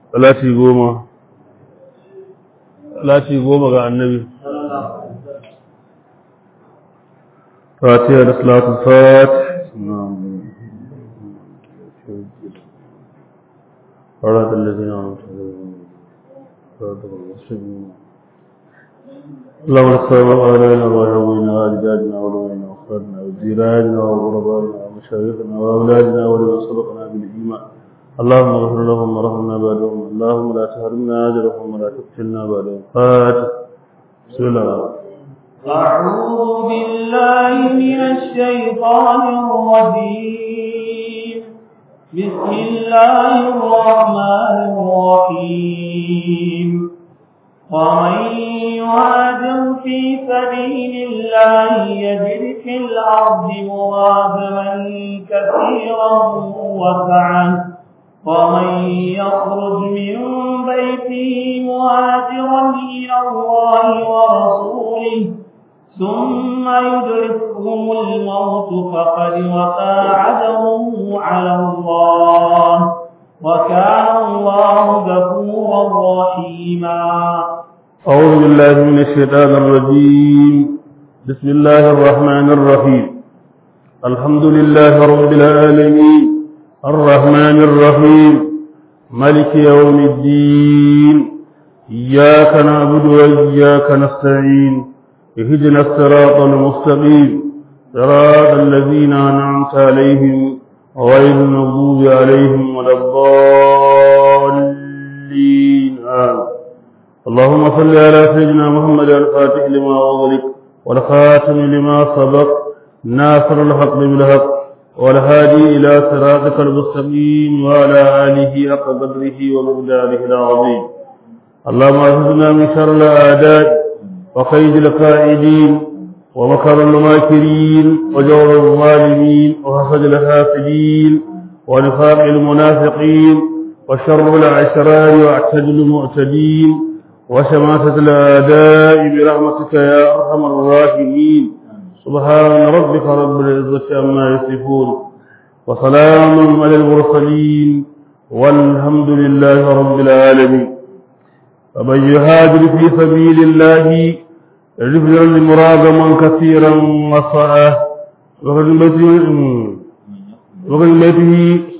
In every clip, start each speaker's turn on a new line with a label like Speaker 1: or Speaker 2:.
Speaker 1: salati goma salati goma ga annabi fatiha da salatul fatih صراط الذين أنعمت عليهم صراط المسلمين اللهم صل على وعلونا وأجدادنا وأولوينا وأخواننا وجيراننا وغربائنا ومشايخنا وأولادنا ولمن سبقنا بالإيمان اللهم اغفر لهم ورحمنا بعدهم اللهم لا تحرمنا أجرهم ولا تقتلنا بعدهم فاتح بسم الله
Speaker 2: أعوذ بالله من الشيطان الرجيم بسم الله الرحمن الرحيم ومن يهاجر في سبيل الله يجد في الأرض مراغما كثيرا وسعا ومن يخرج من بيته مهاجرا إلى الله ورسوله ثم يدركهم الموت فقد وقع عدمه على الله وكان الله غفورا رحيما
Speaker 1: أعوذ بالله من الشيطان الرجيم بسم الله الرحمن الرحيم الحمد لله رب العالمين الرحمن الرحيم ملك يوم الدين إياك نعبد وإياك نستعين اهدنا الصراط المستقيم صراط الذين أنعمت عليهم غير المغضوب عليهم ولا الضالين آمين اللهم صل على سيدنا محمد الفاتح لما أغلق والخاتم لما سبق ناصر الحق بالحق والهادي إلى صراطك المستقيم وعلى آله حق قدره ومقداره العظيم اللهم اعذنا من شر الأعداء وقيد القائدين ومكر الماكرين وجور الظالمين وحسد الحاسدين ونفاق المنافقين وشر العشرار واعتدل المعتدين وشماتة الأعداء برحمتك يا أرحم الراحمين سبحان ربك رب العزة عما يصفون وسلام على المرسلين والحمد لله رب العالمين فمن يهاجر في سبيل الله يجد مراغما كثيرا وصعه وقد بيته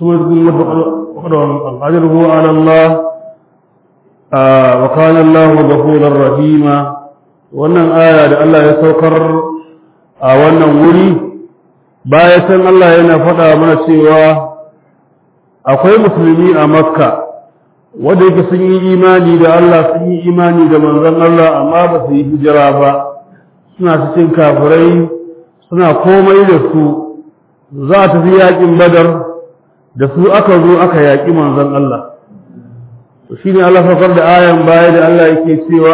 Speaker 1: أجره على الله آه وكان الله غفورا رحيما wannan aya da Allah ya saukar a wannan wuri bayan Allah yana faɗa mana cewa akwai musulmi a makka wanda yake sun yi imani da Allah sun yi imani da manzon Allah amma ba su yi hijira ba suna cikin kafirai suna komai da su za ta fi yaƙin badar da su aka zo aka yaƙi manzon Allah to shine Allah fakar da ayan baya da Allah yake cewa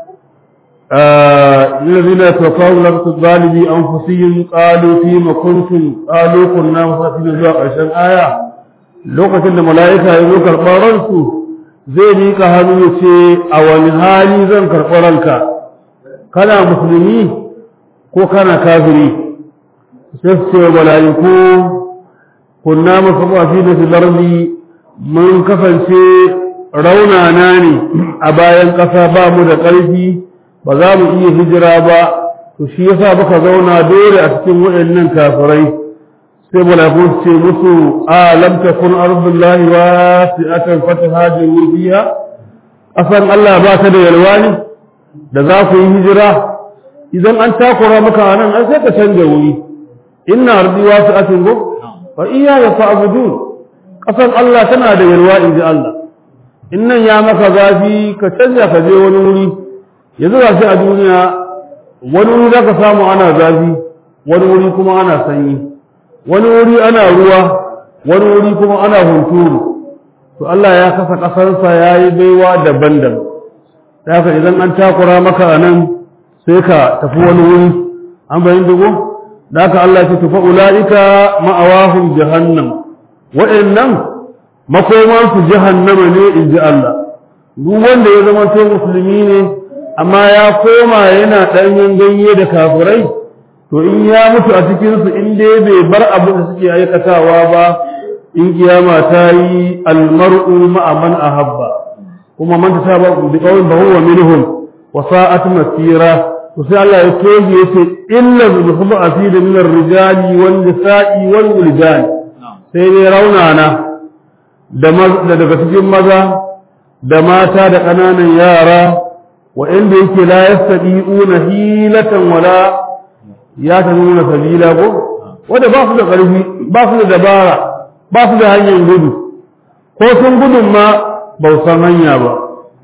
Speaker 1: الذين توفوا لم تظالمي أنفسهم قالوا فيما كنتم قالوا كنا مسافرين zuwa ƙarshen aya lokacin da mala'ika ya zo karɓar ransu zai miƙa hannu ya ce a wani hali zan karɓar ranka kana musulmi ko kana kafiri sai su ce mala'iku kunna masafafi da filarli mun kasance raunana ne a bayan ƙasa ba mu da ƙarfi ba za mu iya hijira ba to shi yasa muka zauna dole a cikin waɗannan kafirai sai malaku su ce musu a lam takun ardullahi wasi'atan fatahajiru fiha asan Allah ba ta da yalwa ne da za ku yi hijira idan an takura maka anan an sai ka canja wuri inna ardi wasi'atun go fa iya ya fa'budun kasan Allah tana da yalwa inji Allah innan ya maka zafi ka canja ka je wani wuri yanzu ga shi a duniya wani wuri za ka samu ana zafi wani wuri kuma ana sanyi wani wuri ana ruwa wani wuri kuma ana hunturu to Allah ya kasa ƙasarsa ya yi baiwa daban-daban da haka idan an takura maka a nan sai ka tafi wani wuri an bayin dugu da haka Allah ce tufa ula'ika ma'awahum jahannam waɗannan makomansu jahannama ne in ji Allah duk wanda ya zama to musulmi ne amma ya koma yana ɗanyen ganye da kafirai to in ya mutu a cikinsu in dai bai bar abin da suke aikatawa ba in kiyama ta yi almar'u ma'a man ahabba kuma man ta saba bi qawlin fa huwa minhum wa sa'at masira to sai Allah ya toge yace illa al-khub'a fi min ar-rijali wan nisa'i wal wildan sai ne raunana da daga cikin maza da mata da ƙananan yara wa'inda yake la yastadi'una hilatan wala ya nuna sabila ko wanda ba su da ƙarfi ba su da dabara ba su da hanyar gudu ko sun gudun ma ba san hanya ba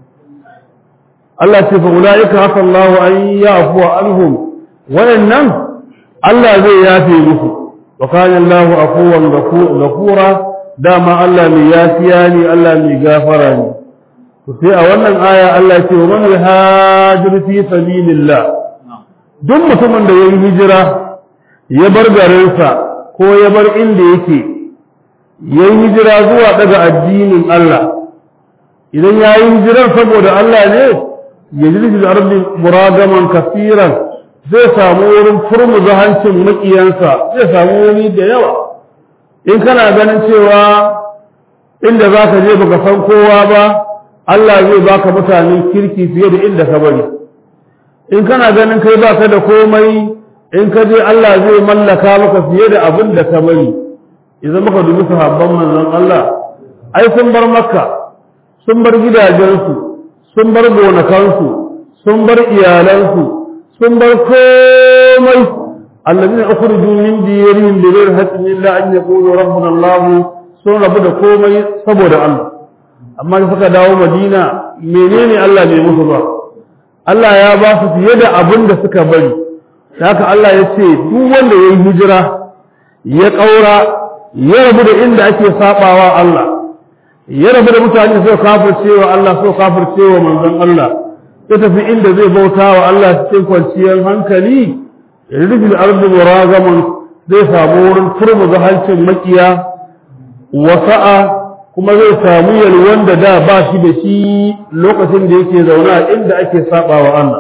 Speaker 1: Allah ce fa ulaika haka Allah an yafu anhum wayannan Allah zai yafe musu wa kana Allah afuwan ghafura dama Allah mai yafiya ne Allah mai gafara ne to sai a wannan aya Allah ce wa man hajir fi sabilillah duk mutumin da yayi hijira ya bar garinsa ko ya bar inda yake yayi hijira zuwa daga addinin Allah idan yayi hijiran saboda Allah ne ya jirgi da ardi muragaman kafiran zai samu wurin furmuza hancin makiyansa zai samu wuri da yawa in kana ganin cewa inda za ka je baka san kowa ba Allah zai baka mutanen kirki fiye da inda ka bari in kana ganin kai baka da komai in ka je Allah zai mallaka maka fiye da abin da ka bari idan muka dubi sahabban manzon Allah ai sun bar makka sun bar gidajensu sun bar gonakansu sun bar iyalansu sun bar komai الذين أخرجوا من ديارهم بغير حق إلا أن يقولوا ربنا الله sun rabu da komai saboda Allah amma da suka dawo Madina menene Allah bai musu ba Allah ya ba su fiye da abin da suka bari haka Allah ya ce duk wanda ya yi hijira ya ƙaura ya rabu da inda ake sabawa Allah ya rabu da mutane suka kafircewa Allah suka kafircewa manzon Allah ya tafi inda zai bauta wa Allah cikin kwanciyar hankali rufi ardu muragaman zai samu wurin turmuza hancin makiya wasa'a kuma zai samu yalwan da da ba shi da shi lokacin da yake zaune a inda ake saba wa Allah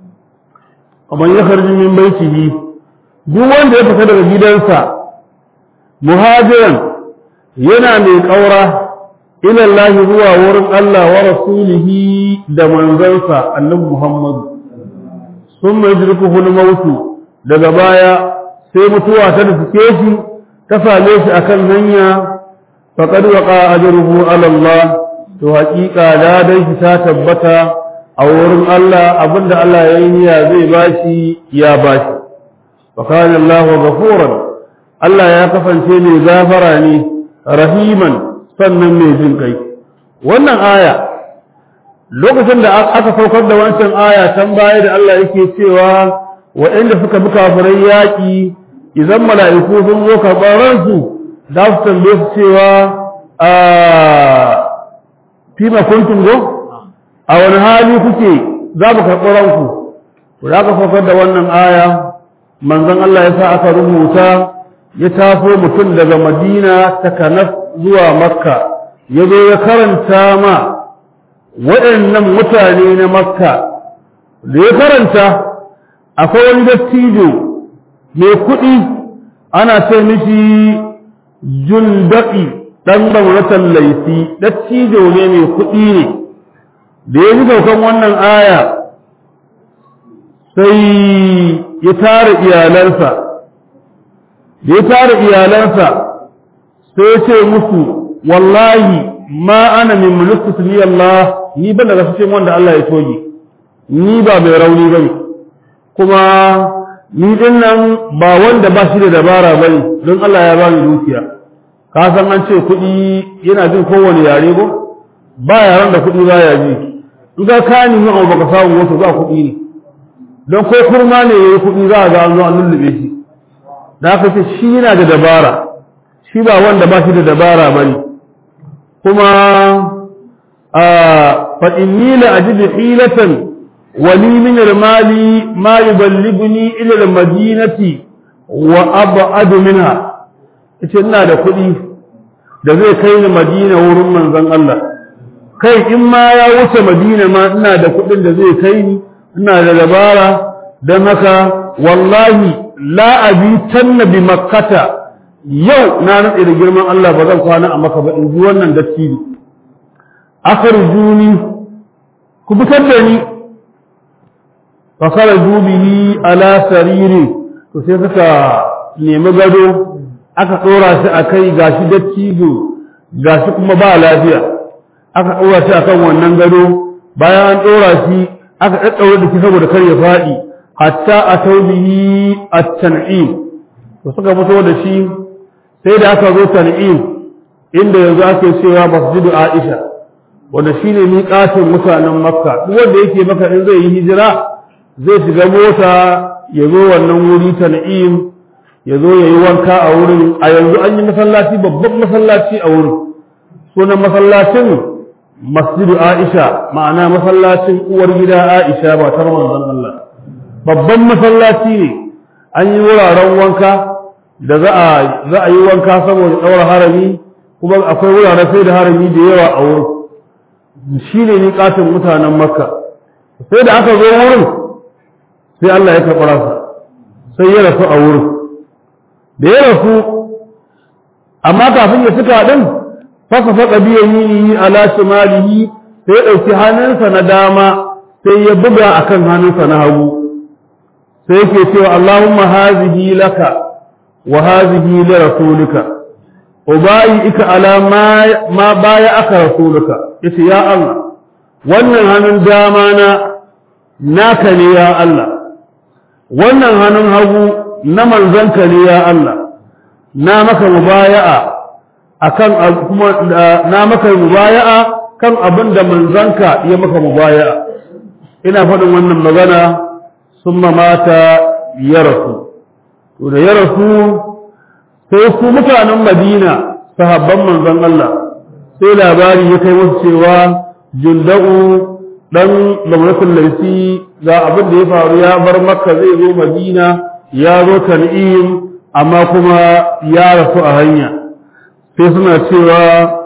Speaker 1: amma ya karji min baitihi duk wanda ya fita daga gidansa muhajiran yana mai kaura ila Allah zuwa wurin Allah wa rasulihi da manzansa annabi Muhammad sun mai jirkuhu mautu daga baya sai mutuwa ta nufi shi ta same shi akan hanya faqad waqa ajruhu ala Allah to haƙiƙa da dai shi ta tabbata a wurin Allah abinda Allah ya yi niyya zai bashi ya bashi wa kana Allah ghafuran Allah ya kasance mai gafara ne rahiman sannan mai jin kai wannan aya lokacin da aka saukar da wancan aya can baya da Allah yake cewa waɗanda suka bi kafirai yaƙi idan mala'iku sun zo karɓar ransu za su tambaye su cewa a fima kuntum go a wani hali kuke za mu karɓi ranku to da aka saukar da wannan aya manzon Allah ya sa aka rubuta ya taso mutum daga madina ta kanas zuwa makka ya zo ya karanta ma waɗannan mutane na makka da ya karanta akwai wani dattijo mai kuɗi ana ce mishi jundaƙi ɗan gwamnatin laifi dattijo ne mai kuɗi ne da ya ji saukan wannan aya sai ya tara iyalansa da ya tara iyalansa sai ya ce musu wallahi ma ana min mulku ni Allah ni ban daga cikin wanda Allah ya toge ni ba mai rauni bane kuma ni din nan ba wanda ba shi da dabara bane don Allah ya bani dukiya ka san an ce kuɗi yana jin kowane yare ko ba yaran da kuɗi ba ya ji in ga ka ni abu baka samu wato ba kuɗi ne don ko kurma ne yayi kuɗi za a ga an zo an lullube shi da aka ce shi yana da dabara shi ba wanda ba shi da dabara bane kuma a fa inni la ajidu hilatan ولي من المال ما يبلغني إلى المدينة وأبعد منها ita ina da kuɗi da zai kai ni madina wurin manzon Allah kai in ma ya wuce madina ma ina da kuɗin da zai kai ni ina da dabara don haka wallahi la abi tanna bi makkata yau na nade da girman Allah ba zan kwana a maka ba in ji wannan dattijo akharjuni ku fitar da ni fa kharaju bihi ala sariri to sai suka nemi gado aka ɗora shi a kai gashi dattijo gashi kuma ba lafiya aka ɗora shi akan wannan gado bayan an ɗora shi aka ɗaɗɗaure da shi saboda kar ya faɗi hatta a taubihi a tan'im to suka fito da shi sai da aka zo tan'im inda yanzu ake cewa masjidu aisha wanda shine miƙatin mutanen makka duk wanda yake maka in zai yi hijira zai shiga mota ya zo wannan wuri tan'im ya zo ya yi wanka a wurin a yanzu an yi masallaci babban masallaci a wurin sunan masallacin masjidu aisha ma'ana masallacin uwar gida aisha ba ta manzon Allah babban masallaci ne an yi wuraren wanka da za a za a yi wanka saboda ɗaura harami kuma akwai wuraren sai da harami da yawa a wurin shi ne miƙatin mutanen makka sai da aka zo wurin sai Allah ya karɓi ransa sai ya rasu a wurin da ya rasu amma kafin ya cika din fasa faɗa biyan yi ala shimalihi sai ya ɗauki hannunsa na dama sai ya buga akan hannunsa na hagu sai yake cewa Allahumma hazihi laka wa hazihi li rasulika ubayi ika ala ma baya aka rasulika yace ya Allah wannan hannun dama na naka ne ya Allah wannan hannun hagu na manzanka ne ya Allah na maka mubaya'a akan kuma na maka mubaya'a kan abin da manzanka ya maka mubaya'a ina faɗin wannan magana summa mata ya rasu to da ya rasu sai su mutanen Madina sahabban manzon Allah sai labari ya kai musu cewa junda'u dan lamratul laifi ga abin da ya faru ya bar makka zai zo madina ya zo tan'im amma kuma ya rasu a hanya sai suna cewa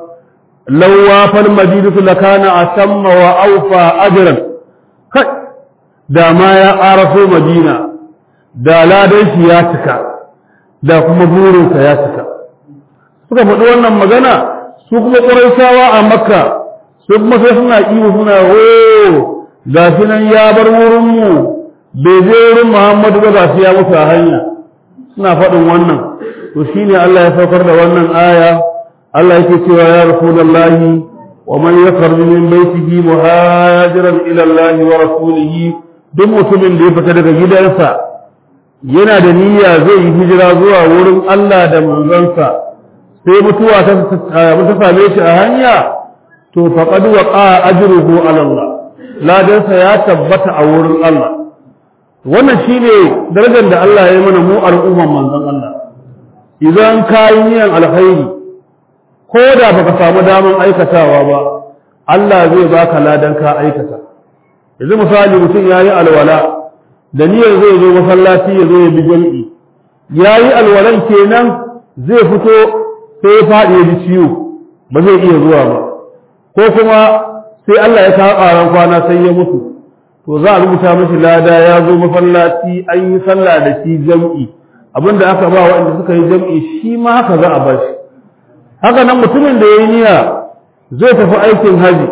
Speaker 1: lawa fal madinatu lakana atamma wa awfa ajran kai da ma ya araso madina da ladan shi ya cika da kuma burinsa ya cika suka faɗi wannan magana su kuma ƙurayshawa a makka su kuma sai suna iyo suna o ga shi nan ya bar wurinmu bai je wurin muhammadu ba ga shi ya mutu a hanya suna faɗin wannan to shine Allah ya saukar da wannan aya Allah yake cewa ya rasulullahi wa man yakhruju min baytihi muhajiran ila Allah wa rasulihi duk mutumin da ya fita daga gidansa yana da niyya zai yi hijira zuwa wurin Allah da manzansa sai mutuwa ta same shi a hanya to faqad waqa ajruhu ala Allah ladansa ya tabbata a wurin Allah wannan shine darajar da Allah ya yi mana mu al'umman manzon Allah idan ka yi niyan alkhairi ko da baka samu daman aikatawa ba Allah zai baka ladan ka aikata yanzu misali mutum ya yi alwala da niyyar zai zo masallaci ya zo ya bi jam'i ya yi alwalan kenan zai fito sai ya faɗi ya ji ciwo ba zai iya zuwa ba ko kuma sai Allah ya kawo ƙaran kwana sai ya mutu to za a rubuta mashi lada ya zo masallaci an yi sallah da shi jam'i abinda aka ba waɗanda suka yi jam'i shi ma haka za a ba shi haka nan mutumin da ya yi niyya zai tafi aikin haji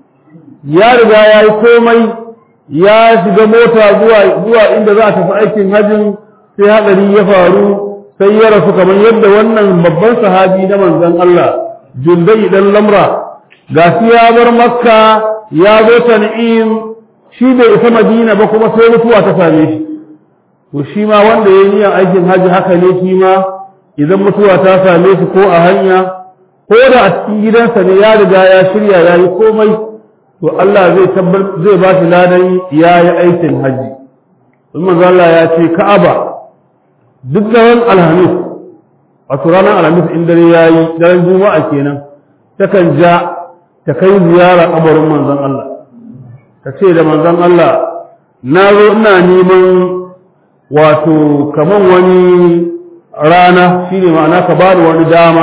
Speaker 1: ya riga ya yi komai ya shiga mota zuwa zuwa inda za a tafi aikin hajin sai hadari ya faru sai ya rasu kamar yadda wannan babban sahabi na manzon Allah jundai dan lamra gashi ya bar makka ya zo tan'im shi bai isa madina ba kuma sai mutuwa ta same shi to shi ma wanda ya yi niyyar aikin haji haka ne shi ma idan mutuwa ta same shi ko a hanya ko da a cikin gidansa ne ya riga ya shirya ya yi komai to Allah zai tabbar zai ba shi ladan ya yi aikin haji in manzo Allah ya ce Ka'aba duk daren alhamis wato ranar alhamis in dare ya yi daren juma'a kenan takan ja ta kai ziyara kabarin manzon Allah ta ce da manzon Allah na zo ina neman wato kaman wani rana shine ma'ana ka bani wani dama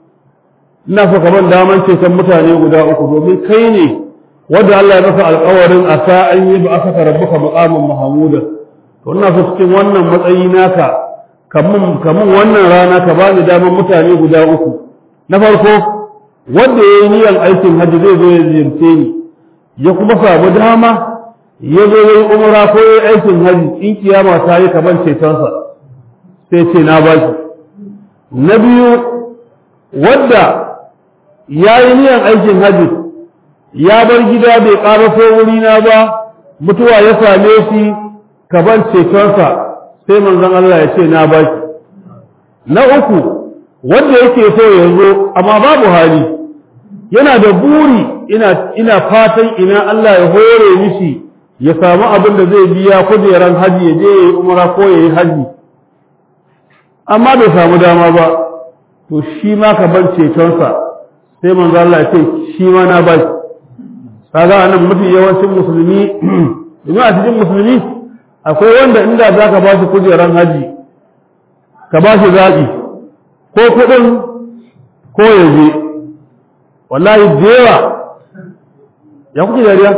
Speaker 1: ina so kaman daman ceton mutane guda uku domin kai ne wanda Allah ya masa alƙawarin a sa an yi ba aka rabbuka maqamin mahmuda to ina so cikin wannan matsayi naka kamun kamun wannan rana ka bani daman mutane guda uku na farko wanda yayi niyyar aikin hajji zai zo ya ziyarce ni ya kuma samu dama ya zo yayi umra ko yayi aikin haji in kiyama ta yi kaban cetonsa sai ce na ba shi na biyu wadda ya yi niyan aikin haji ya bar gida bai ƙaraso wurina ba mutuwa ya same shi kaban cetonsa sai manzon Allah ya ce na ba shi na uku wanda yake so ya zo amma babu hali yana da buri ina ina fatan ina Allah ya hore mishi ya samu abin da zai biya kujeran haji ya je yayi umra ko yayi haji amma bai samu dama ba to shi ma ka bar cetonsa sai manzo Allah ya ce shi ma na ba shi kaga anan mafi yawancin musulmi domin a cikin musulmi akwai wanda inda za ka ba shi kujeran haji ka ba shi zaɓi ko kuɗin ko ya je wallahi da yawa ya kuke dariya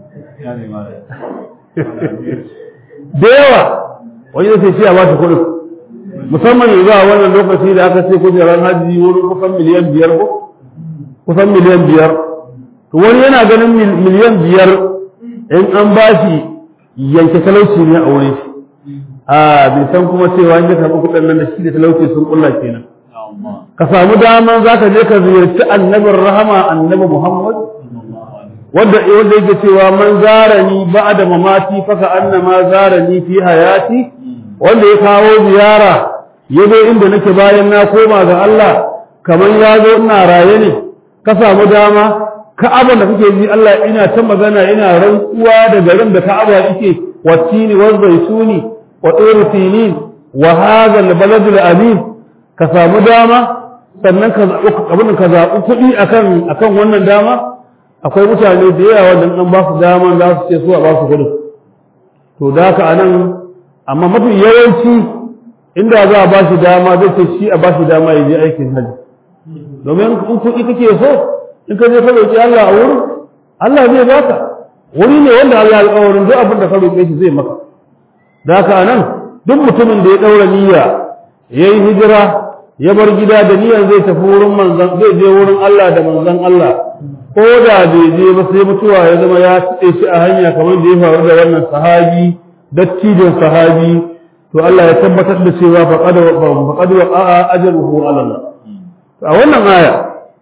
Speaker 1: da yawa wani zai shi a ba shi kuɗin musamman yanzu a wannan lokaci da aka ce kujerar hajji wurin kusan miliyan biyar ko kusan miliyan biyar to wani yana ganin miliyan biyar in an ba shi yanke talauci ne a wurin shi a bai san kuma cewa in ya karɓi kuɗin nan da shi da talauci sun kulla kenan ka samu daman za ka je ka ziyarci annabin rahama annabi muhammad wanda wanda yake cewa man zarani ba'da mamati faka annama zarani fi hayati wanda ya kawo ziyara ya zo inda nake bayan na koma ga Allah kamar ya zo ina raye ne ka samu dama ka'aba da kake ji Allah ina ta magana ina rantsuwa da garin da ka'aba yake watini wa zaituni wa turu sinin wa hadha al-balad al-amin ka samu dama sannan ka zaɓi abin ka zaɓi kuɗi akan akan wannan dama akwai mutane da yawa wanda an ba su dama za su ce su a ba su kuɗin to da haka anan amma mafi yawanci inda za a ba shi dama zai ce shi a ba shi dama ya je aikin hajji domin in kuɗi kake so in ka je ka roƙi Allah a wurin Allah zai baka wuri ne wanda Allah ya alƙawarin duk abin da ka roƙe shi zai maka da haka anan duk mutumin da ya ɗaura niyya ya yi hijira ya bar gida da niyyar zai tafi wurin manzon zai je wurin Allah da manzon Allah ko da bai je ba sai mutuwa ya zama ya tsaye shi a hanya kamar da ya faru da wannan sahabi dattijon sahabi to Allah ya tabbatar da cewa faqad faqad wa'a ajruhu ala Allah a wannan aya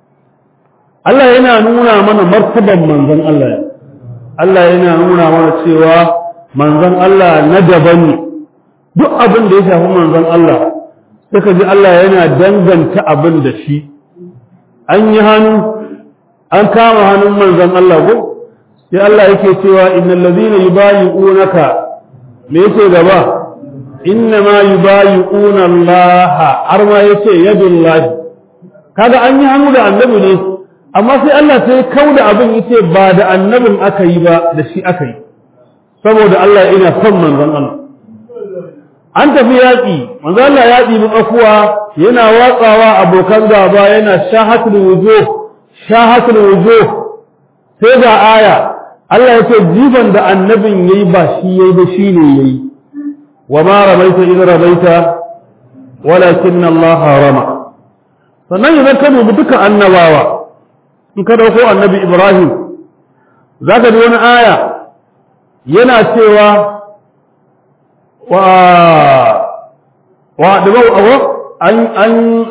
Speaker 1: Allah yana nuna mana martaban manzon Allah Allah yana nuna mana cewa manzon Allah na daban ne duk abin da ya shafi manzon Allah suka ji Allah yana danganta abin da shi an yi hannu an kama hannun manzon Allah ko sai Allah yake cewa innal ladhina yubayi'unaka me yake gaba inna ma yubayi'una Allah har ma yace yadullahi kaga an yi hannu da annabi ne amma sai Allah sai kauda abin yace ba da annabin aka yi ba da shi aka yi saboda Allah ina son manzon Allah an tafi yaƙi manzo Allah ya ɗibi afuwa yana watsawa abokan gaba yana shahatul wujuh shahatul wujuh sai ga aya Allah ya ce jiban da annabin yayi ba shi yayi ba shi ne yayi wa ma ramaita idh ramaita walakin Allah rama sannan idan ka dubi duka annabawa in ka dauko annabi Ibrahim zaka ji wani aya yana cewa وأدموا أو أن أن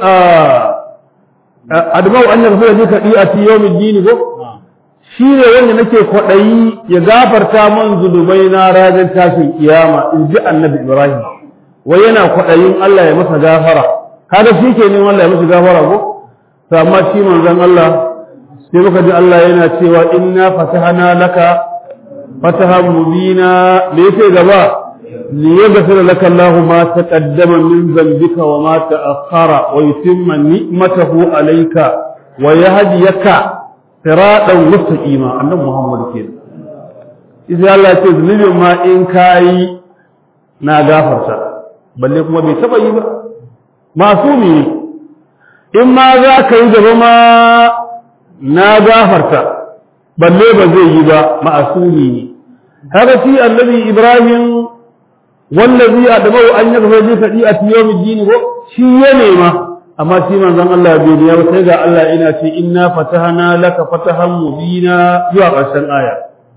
Speaker 1: أدموا أن يغفر لك خطيئة يوم الدين ko shi ne wanda nake kwaɗayi ya gafarta man zunubai na ranar tashin kiyama in ji annabi ibrahim wai yana kwaɗayin Allah ya masa gafara kaga shi ke neman Allah ya masa gafara ko to amma shi manzon Allah sai muka ji Allah yana cewa inna fatahana laka fatahan mubina me yake gaba ليغفر لك الله ما تقدم من ذنبك وما تأخر ويتم نعمته عليك ويهديك صراطا مستقيما annabi Muhammad kenan idan Allah ce zunubin ma in kai na gafarta balle kuma bai taba yi ba masumi ne in ma za ka yi gaba ma na gafarta balle ba zai yi ba ma'asumi ne haka shi annabi Ibrahim wallazi adabau an yaghfir li khati'ati yawm ad-din ko shi ya nema amma shi manzon Allah bai biya ba sai ga Allah ina ce inna fatahna laka fatahan mubina zuwa ƙarshen aya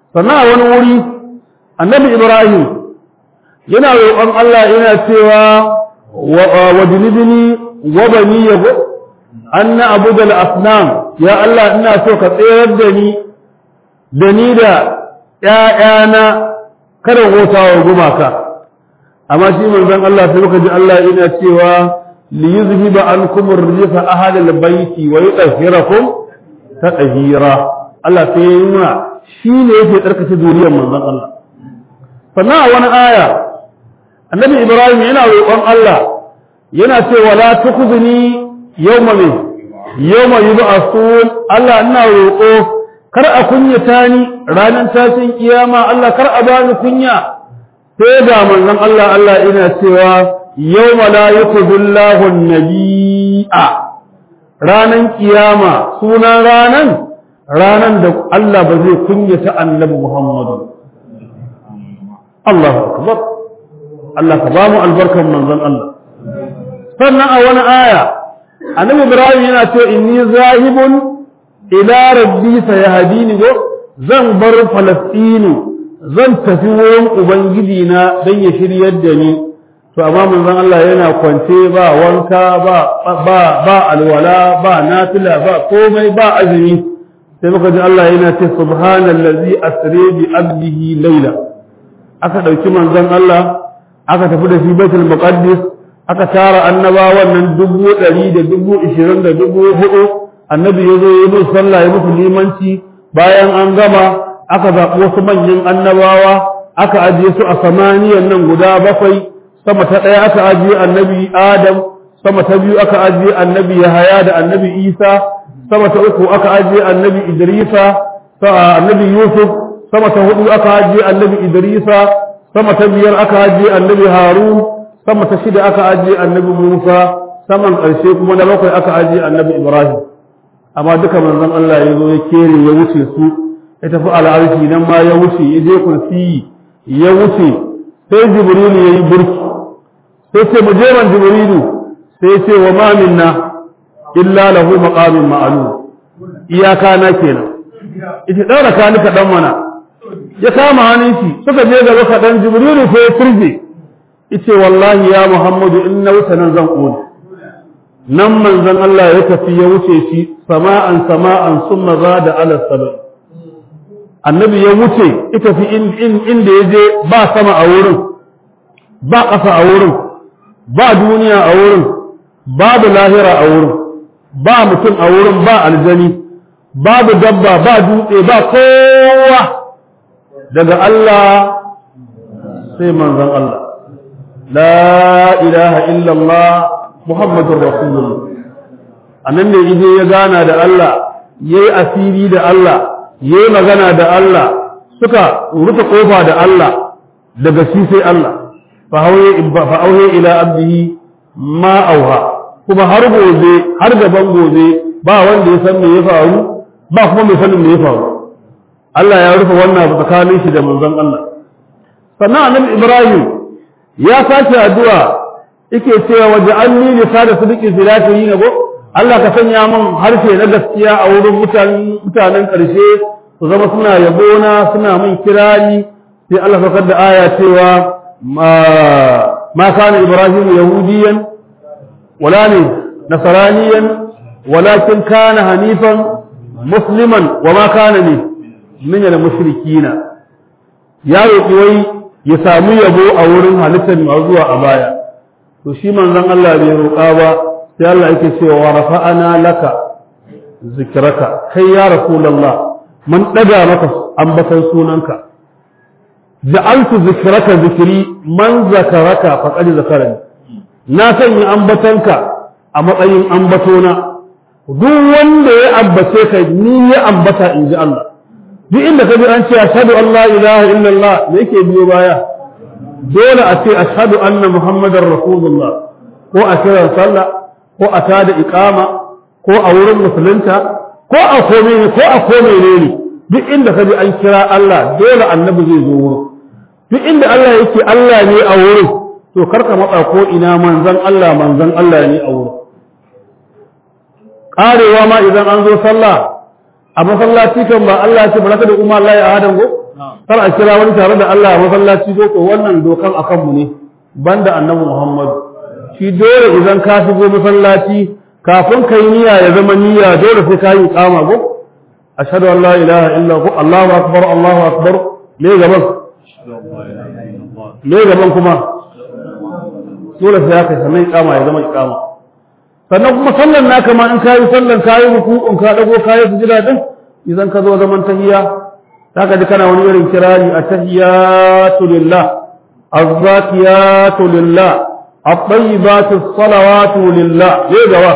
Speaker 1: sannan a wani wuri annabi ibrahim yana roƙon Allah yana cewa wa jinibini wa bani yabo anna abudal asnam ya Allah ina so ka tsayar da ni da ni da ƴaƴana kada wata wa gumaka amma shi manzon Allah sai muka ji Allah yana cewa li yuzhiba ankum ar-rijsa ahlal bayti wa yutahhirakum tatahira Allah sai ya nuna shi ne yake tsarkace zuriyar manzon Allah sannan a wani aya annabi Ibrahim yana roƙon Allah yana cewa la tukhzini yawma min yawma yub'athun Allah ina roƙo kar a kunyata ni ranar tashin kiyama Allah kar a bani kunya sai da manzon Allah Allah ina cewa yawma la yukhzillahu an-nabiyya ranan kiyama sunan ranan ranan da Allah ba zai kunyata annabi Muhammadu Allahu akbar Allah ka ba mu albarkan manzon Allah sannan a wani aya annabi Ibrahim yana cewa inni zahibun ila rabbi sayahdini go zan bar Falastinu zan tafi wurin ubangiji na dan ya shiryar da ni to amma manzon Allah yana kwance ba wanka ba ba ba alwala ba nafila ba komai ba azumi sai muka ji Allah yana ce subhanallazi asri bi abdihi layla aka dauki manzon Allah aka tafi da shi baitul muqaddis aka tara annabawan nan dubu ɗari da dubu ishirin da dubu hudu annabi ya zo ya musu sallah ya musu limanci bayan an gama aka zaɓi wasu manyan annabawa aka ajiye su a samaniyan nan guda bakwai sama ta ɗaya aka ajiye annabi adam sama ta biyu aka ajiye annabi yahaya da annabi isa sama ta uku aka ajiye annabi idrisa annabi yusuf sama ta hudu aka ajiye annabi idrisa sama ta biyar aka ajiye annabi harun sama ta shida aka ajiye annabi musa saman ƙarshe kuma na bakwai aka ajiye annabi ibrahim amma duka manzon Allah ya zo ya kere ya wuce su ya tafi al'arshi nan ma ya wuce ya je kursi ya wuce sai jibrilu ya yi burki sai ce mu je man jibrilu sai ce wa ma minna illa lahu maqamin ma'lum iyaka na kenan ita daura ka nika dan mana ya kama hannun shi suka je gaba kaɗan jibrilu sai ya turje ita wallahi ya muhammadu in na wuce nan zan ƙone nan manzon Allah ya tafi ya wuce shi sama'an sama'an summa zada ala sabai annabi ya wuce ita fi inda ya je ba sama a wurin ba ƙasa a wurin ba duniya a wurin babu lahira a wurin ba mutum a wurin ba aljani babu dabba ba dutse ba kowa daga Allah sai manzon Allah la ilaha illallah muhammadur rasulullah annan ne ije ya gana da Allah yayi asiri da Allah yayi magana da Allah suka rufe kofa da Allah daga shi sai Allah fa hauye fa auhe ila abdihi ma auha kuma har gobe har gaban gobe ba wanda ya san me ya faru ba kuma mai sanin me ya faru Allah ya rufe wannan tsakanin shi da manzon Allah sannan annabi Ibrahim ya sace addu'a yake cewa waj'alni lisana sidqi filatihi nabo Allah ka sanya min harshe na gaskiya a wurin mutanen mutanen ƙarshe su zama suna yabona suna min kirari sai Allah saukar da aya cewa ma ma kana Ibrahim yahudiyan wala ne nasraniyan walakin kana hanifan musliman wa ma kana ne min al-mushrikina ya roƙi wai ya samu yabo a wurin halittar masu zuwa a baya to shi manzon Allah bai roƙa ba sai Allah yake cewa wa rafa'ana laka zikraka kai ya rasulullah mun daga maka ambatan sunanka ja'altu zikraka zikri man zakaraka faqad zakarani na sanya ambatanka a matsayin ambatona duk wanda ya ambace ka ni ya ambata in ji Allah duk inda ka bi an ce ashhadu an la ilaha illallah me yake biyo baya dole a ce ashhadu anna muhammadar rasulullah ko a kiran sallah ko a tada iqama ko a wurin musulunta ko a komai ne ko a komai ne ne duk inda ka bi an kira Allah dole annabi zai zo wurin duk inda Allah yake Allah ne a wurin to karka matsa ko ina manzon Allah manzon Allah ne a wurin karewa ma idan an zo sallah a masallaci kan ba Allah ya ce baraka da umma Allah ya adam go kar a kira wani tare da Allah a masallaci ko to wannan dokan akan mu ne banda annabi Muhammad shi dole idan ka shigo masallaci kafin kai niyya ya zama niyya dole sai ka yi kama go ashhadu an la ilaha illa hu Allahu akbar Allahu akbar me gaban me gaban kuma dole sai ya kai sannan ikama ya zama ikama sannan kuma sallan naka ma in kayi sallan kayi ruku'un ka dago kayi sujada din idan ka zo zaman tahiyya zaka ji kana wani irin kirari at-tahiyatu lillah az-zakiyatu lillah at-tayyibatu as-salawatu lillah ye gawa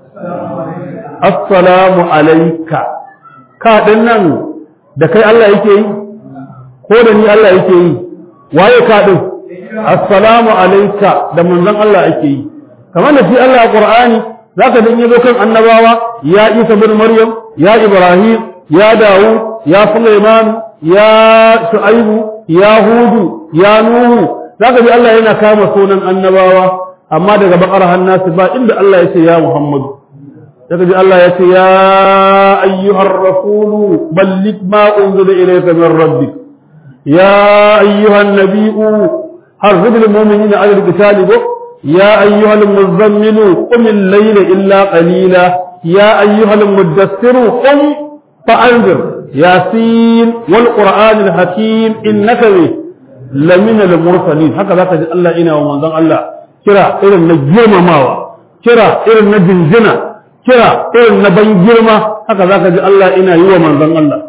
Speaker 1: assalamu alayka ka din nan da kai Allah yake yi ko da ni Allah yake yi waye ka din assalamu alayka da manzon Allah ake yi kamar da shi Allah a Qur'ani zaka dan yazo kan annabawa ya Isa bin Maryam ya Ibrahim ya Dawud ya Sulaiman ya Shu'aibu ya Hudu ya Nuhu zaka ji Allah yana kama sunan annabawa amma daga bakar hannasi ba inda Allah ya ce ya Muhammad zaka ji Allah ya ce ya ayyuhar rasulu balligh ma unzila ilayka min rabbik ya ayyuhan nabiyyu harrid lil mu'minina 'ala al-qitali يا أيها المزمل قم الليل إلا قليلا يا أيها المدثر قم فأنذر ياسين والقرآن الحكيم إنك لمن المرسلين هكذا تجد الله إنا ومن الله كرا إلى النجيم ماوى كرا إلى النجنجنة كرا إلى النبنجرمة هكذا تجد الله إنا يوى من الله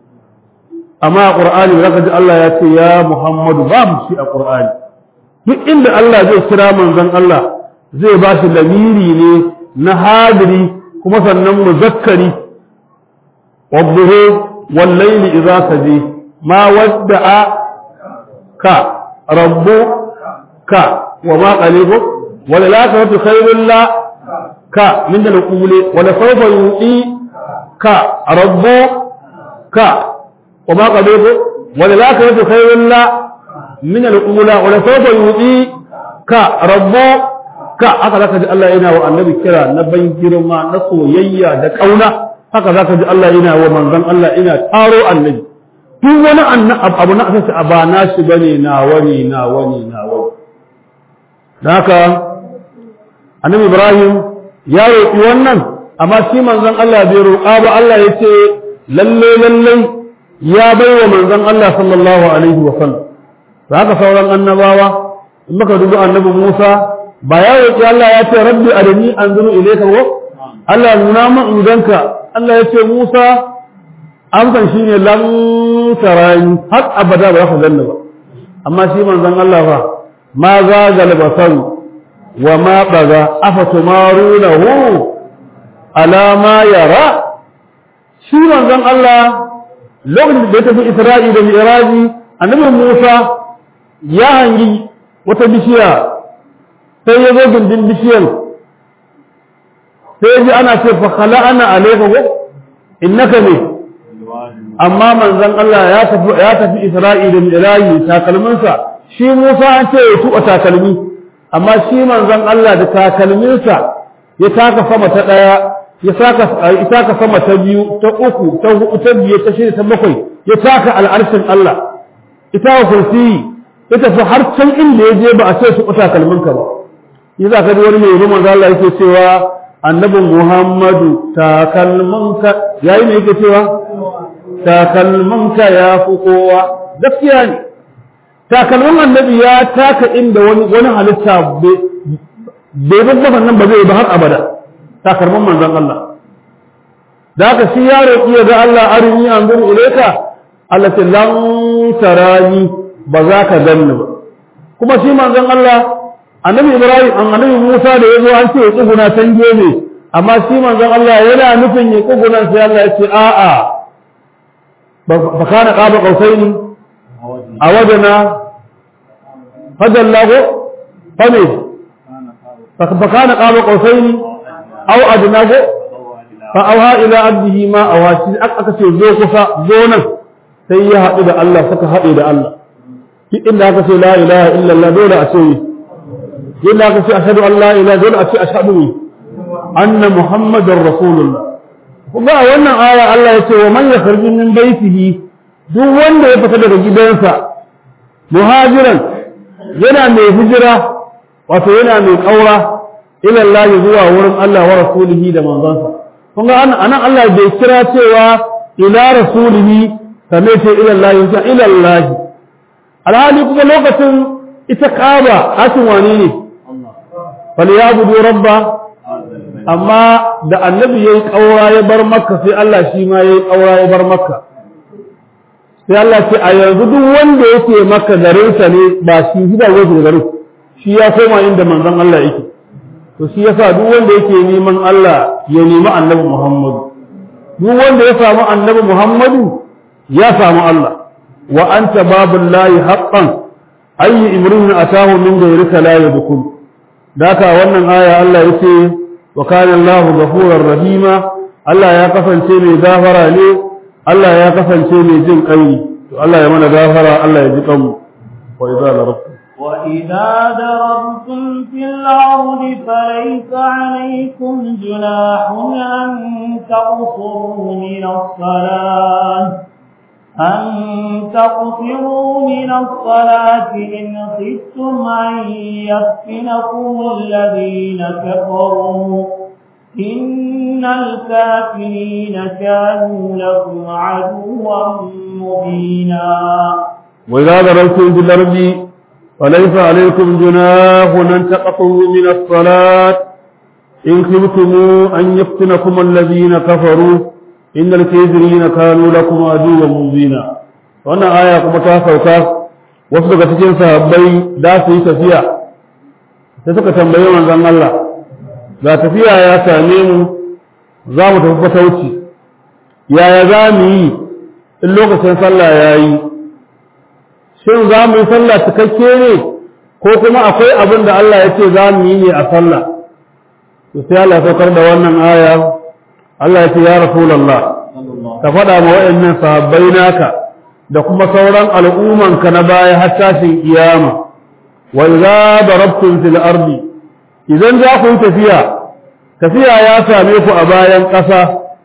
Speaker 1: أما قرآن لقد الله يأتي يا محمد باب شيء قرآن duk inda Allah zai kira manzon Allah zai ba shi lamiri ne na hadiri kuma sannan muzakkari wadduhu wal layli idza saji ma wadda'a ka rabbu ka wa ma qalibu wal akhiratu khairul la ka min al quli wal sawfa yu'i ka rabbu ka wa ma qalibu wal akhiratu khairul la من الأولى ولسوف يؤتيك ربك haka zaka ji Allah yana wa annabi kira na ban girma na soyayya da kauna haka zaka ji Allah yana wa manzon Allah ina taro annabi duk wani abu na asasi a ba na shi bane na wani na wani na wani haka annabi Ibrahim ya roƙi wannan amma shi manzon Allah bai roƙa ba Allah ya ce lalle lalle ya bai wa manzon Allah sallallahu alaihi wa sallam da haka sauran annabawa in muka dubi annabi Musa ba ya roƙi Allah ya ce rabbi arini anzuru ilayka wa Allah nuna min idanka Allah ya ce Musa amsan shine lan tarani har abada ba ka ganni ba amma shi manzon Allah fa ma za galbasaru wa ma baga afatumarunahu ala ma yara shi manzon Allah lokacin da ya tafi Isra'i da Mi'raji annabi Musa ya hangi wata bishiya sai ya zo gindin bishiyar sai ji ana ce fa khala'ana alayka wa innaka ne amma manzon Allah ya tafi ya tafi Isra'i da Mi'raji takalminsa shi Musa an ce ya tuba takalmi amma shi manzon Allah da takalminsa ya taka sama ta daya ya saka ya taka sama ta biyu ta uku ta hudu ta biyu ta shida ta bakwai ya taka al'arshin Allah ita wa kursiyi ya tafi har can inda ya je ba a ce su kuta kalminka ba yi za ka ji wani mai rumar Allah yake cewa annabin Muhammadu takalminka yayi ne yake cewa takalminka ya fi kowa gaskiya ne takalmin annabi ya taka inda wani wani halitta bai babban nan ba zai ba har abada takalmin manzon Allah da haka shi ya roƙi ga Allah arini anzuru ilayka Allah ce lan tarani ba za ka ganni ba kuma shi manzon Allah annabi Ibrahim an annabi Musa da yazo an ce ya tsuguna san gene amma shi manzon Allah yana nufin ya tsuguna sai Allah ya ce a a fa kana qaba qausaini a wajena fajallahu fame fa kana qaba qausaini aw adnago fa awha ila abdihi ma awashi aka ce zo kusa zo nan sai ya haɗu da Allah suka haɗe da Allah duk inda aka ce la ilaha illallah dole a ce inda aka ce ashhadu an la ilaha dole a ce ashhadu anna muhammadar rasulullah kuma a wannan aya Allah ya ce wa man yakhruju min baitihi duk wanda ya fita daga gidansa muhajiran yana mai hijira wato yana mai kaura ila Allah zuwa wurin Allah wa rasulihi da manzansa kun ga anan Allah bai kira cewa ila rasulihi kamar ce ila Allah ya ila Allah alhali kuma lokacin ita kaba hakin wani ne falyabudu rabba amma da annabi yayi kaura ya bar makka sai Allah shi ma yayi kaura ya bar makka sai Allah ce a yanzu duk wanda yake maka garinsa ne ba shi gida wajen garin shi ya koma inda manzon Allah yake to shi yasa duk wanda yake neman Allah ya nemi annabi Muhammadu duk wanda ya samu annabi Muhammadu ya samu Allah wa anta babullahi haqqan ayyi imrin atahu min ghayrika la yadkhul daka wannan aya Allah yace wa kana Allahu ghafurur rahima Allah ya kasance mai gafara ne Allah ya kasance mai jin kai to Allah ya mana gafara Allah ya ji kanmu wa idza darabtum
Speaker 2: وإذا ضربتم في الأرض فليس عليكم جناح أن تقصروا من الصلاة أن تقصروا من الصلاة إن خفتم أن يفتنكم الذين كفروا إن الكافرين كانوا لكم عدوا مبينا
Speaker 1: وإذا ضربتم في الأرض فليس عليكم جناح أن تقطعوا من الصلاة إن خفتم أن يفتنكم الذين كفروا إن الكافرين كانوا لكم عدوا مبينا wannan aya kuma ta sauka wasu daga cikin sahabbai da su yi tafiya sai suka tambayi manzon Allah ga tafiya ya same mu za mu tafi fatauci yaya za mu yi in lokacin sallah ya yi shin za mu yi sallah cikakke ne ko kuma akwai abin da Allah ya ce za mu yi ne a sallah to sai Allah ya saukar da wannan aya Allah ya ce ya rasulullah ka faɗa ma waɗannan sahabbai naka da kuma sauran al'ummanka na baya har tashin kiyama wa idza darabtum fil ardi idan za ku yi tafiya tafiya ya same ku a bayan ƙasa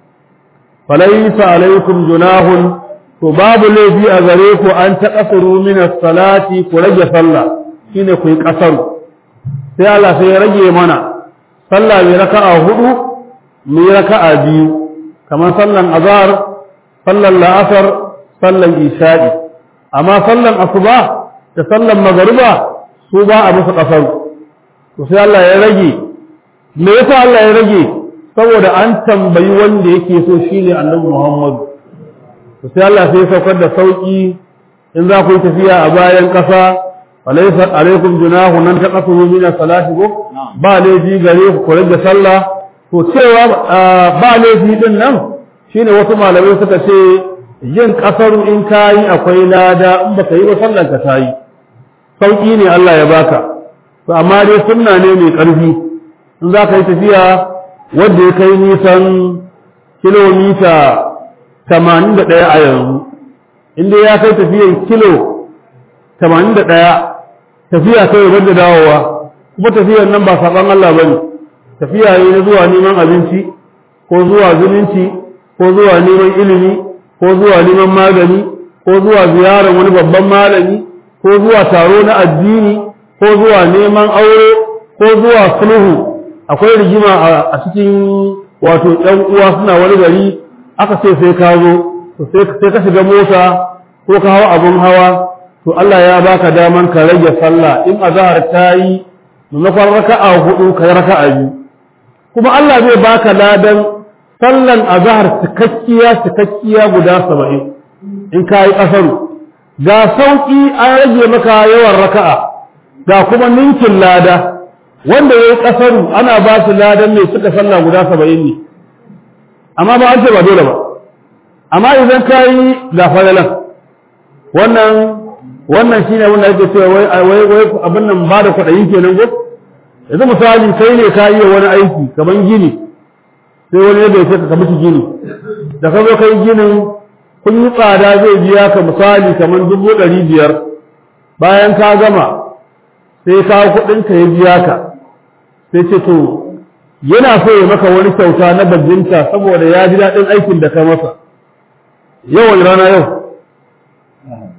Speaker 1: falaysa alaikum junahun to babu laifi a gare ku an taqasuru min as-salati ku rage sallah shine ku yi ƙasaru sai Allah sai ya rage mana sallah mai raka'a hudu mai raka'a biyu kamar sallan azhar sallan la'asar sallan isha'i amma sallan asuba da sallan magariba su ba a musu kasar to sai Allah ya rage me yasa Allah ya rage saboda an tambayi wanda yake so shine Annabi Muhammad to sai Allah sai ya saukar da sauki in za ku yi tafiya a bayan kasa alaysa alaikum junahu nan taqasuru min salati ko ba laifi gare ku ku rage sallah to cewa ba laifi din nan shine wasu malamai suka ce yin kasaru in kayi akwai lada in baka yi ba sallar ka tayi sauki ne Allah ya baka to amma dai sunna ne mai karfi in za ka yi tafiya wanda ya kai nisan kilomita 81 a yanzu inda ya kai tafiyan kilo 81 tafiya kai wanda dawowa kuma tafiyan nan ba saban Allah bane tafiya ne na zuwa neman abinci ko zuwa zumunci ko zuwa neman ilimi ko zuwa neman magani ko zuwa ziyarar wani babban malami ko zuwa taro na addini ko zuwa neman aure ko zuwa sulhu akwai rigima a cikin wato ɗan uwa suna wani gari aka ce sai ka zo sai ka shiga mota ko ka hawa abun hawa to Allah ya baka daman ka rage sallah in azhar ta yi maimakon raka'a hudu ka raka'a biyu kuma Allah zai baka ladan sallan azhar cikakkiya cikakkiya guda saba'in in ka yi ƙasaru ga sauƙi an rage maka yawan raka'a ga kuma ninkin lada wanda ya yi ƙasaru ana ba su ladan mai suka sallah guda saba'in ne amma ba an ce ba dole ba amma idan ka yi ga falalan wannan wannan shine wanda ake cewa wai wai abin nan ba da kwaɗayi kenan ko yanzu misali kai ne ka yi wani aiki kaman gini sai wani ya bai ka mishi gini da ka zo kai ginin kun yi tsada zai biya ka misali kamar dubu ɗari biyar bayan ka gama sai ka kuɗin ka ya biya ka sai ce to yana so ya maka wani kyauta na bajinta saboda ya ji daɗin aikin da ka masa yau wani rana yau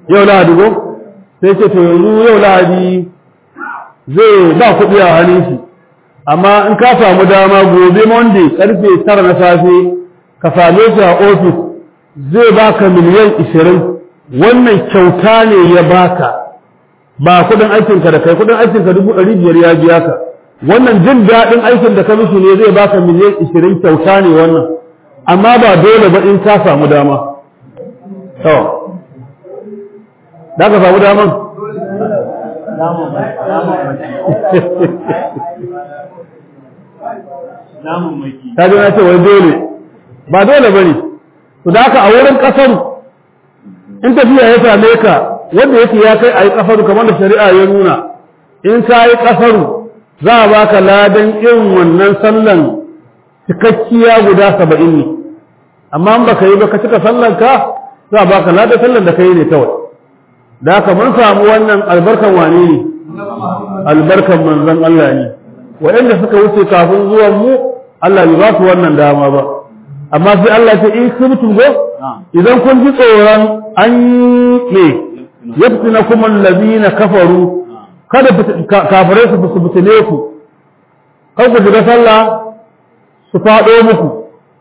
Speaker 1: yau lahadi ko sai ce to yanzu yau lahadi zai ba kuɗi a hannun shi amma in ka samu dama gobe monday karfe tara na safe ka same shi a ofis zai baka miliyan ishirin wannan kyauta ne ya baka ba kuɗin aikinka da kai kuɗin aikinka dubu ɗari biyar ya biya ka wannan jin daɗin aikin da ka mishi ne zai baka miliyan ishirin kyauta ne wannan amma ba dole ba in ka samu dama to da ka samu daman ta ji na ce wai dole ba dole ba ne to da haka a wurin ƙasar in tafiya ya same ka wanda yake ya kai a yi ƙasaru kamar da shari'a ya nuna in ka yi ƙasaru za a baka ladan irin wannan sallan cikakkiya guda saba'in ne amma in baka yi ba ka cika sallan ka za a baka ladan sallan da ka yi ne kawai da haka mun samu wannan albarkan wane ne albarkan manzon Allah ne waɗanda suka wuce kafin zuwan mu Allah bai ba su wannan dama ba amma sai Allah ce in kuntum go idan kun ji tsoron an ne yaftina kuma allazina kafaru kada kafirai su su fitine ku kar ku shiga sallah su faɗo muku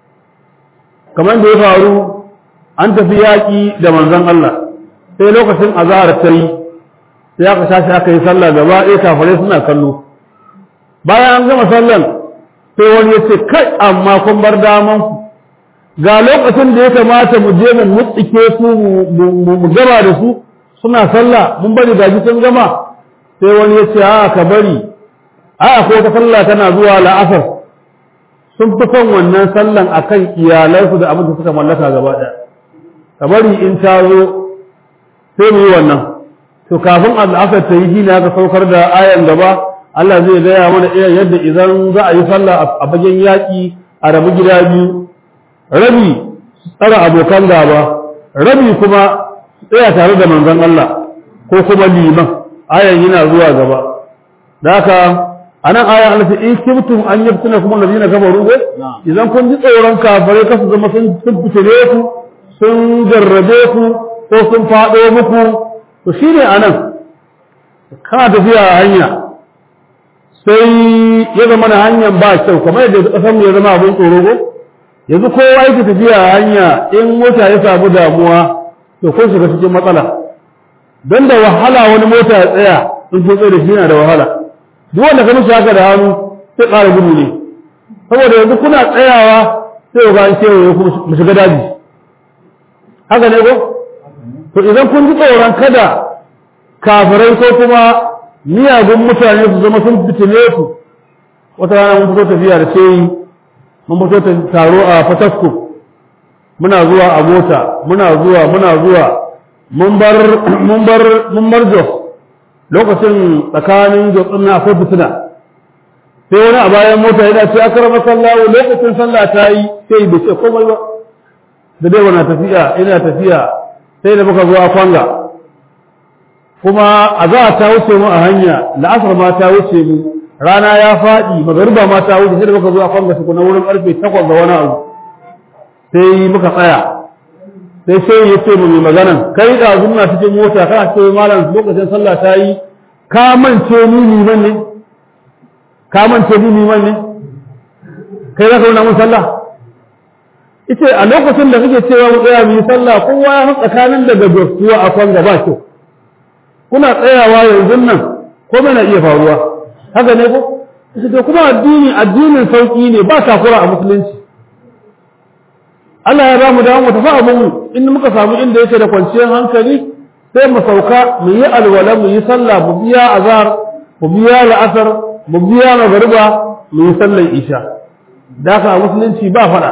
Speaker 1: kamar da ya faru an tafi yaƙi da manzon Allah sai lokacin azahar ta yi sai aka tashi aka yi sallah gaba ɗaya kafirai suna kallo bayan an gama sallan sai wani ya ce kai amma kun bar daman ku ga lokacin da ya kamata mu je mu mutsike su mu gaba da su suna sallah mun bari gaji sun gama sai wani ya ce a ka bari a ko ta sallah tana zuwa la'asar sun fi son wannan sallan akan iyalansu da abin da suka mallaka gaba ɗaya ka bari in ta zo sai mu yi wannan to kafin al'asar ta yi shi ne aka saukar da ayan gaba Allah zai gaya mana irin yadda idan za a yi sallah a bagen yaƙi a rabu gida biyu rabi tsara abokan gaba rabi kuma tsaya tare da manzon Allah ko kuma liman ayan yana zuwa gaba da haka anan ayan Allah in kibtum an yabtuna kuma ladina kafaru ko idan kun ji tsoron kafare kasu zama sun fitire ku sun jarrabe ku ko sun faɗo muku to shine anan kana tafiya a hanya sai ya zama na hanyar ba kyau kamar yadda ƙasar mu ya zama abin tsoro ko yanzu kowa yake tafiya a hanya in mota ya samu damuwa to kun shiga cikin matsala don da wahala wani mota ya tsaya in kun tsaye da shi yana da wahala duk wanda ka mishi haka da hannu sai ƙara gudu ne saboda yanzu kuna tsayawa sai ga an kewaye ku mu shiga daji haka ne ko to idan kun ji tsoron kada kafirai ko kuma miyagun mutane su zama sun fitile ku wata rana mun fito tafiya da sai mun fito taro a Fatasko muna zuwa a mota muna zuwa muna zuwa mun bar mun bar mun bar Jos lokacin tsakanin Jos din akwai fitina sai wani a bayan mota yana ce akrama sallahu lokacin sallah ta yi sai bai ce komai ba da dai wannan tafiya ina tafiya sai da muka zo a kwanga kuma a za ta wuce mu a hanya la'asar ma ta wuce mu rana ya faɗi magariba ma ta wuce sai da muka zo a kwanga su na wurin karfe takwas ga wani abu sai muka tsaya sai sai ya ce mu mai maganan kai da zunna cikin mota kana ce malam lokacin sallah ta yi ka mance ni liman ne ka mance ni liman ne kai za ka nuna mun sallah ita a lokacin da kake cewa mu tsaya mu yi sallah kowa ya tsakanin daga gaskiya a kwanga ba kyau kuna tsayawa yanzu nan ko na iya faruwa haka ne ko to kuma addini addinin sauki ne ba takura a musulunci Allah ya ba mu dawo mu tafi abin in muka samu inda yake da kwanciyar hankali sai mu sauka mu yi alwala mu yi sallah mu biya azhar mu biya la'asar mu biya magariba mu yi sallar isha da haka a musulunci ba fada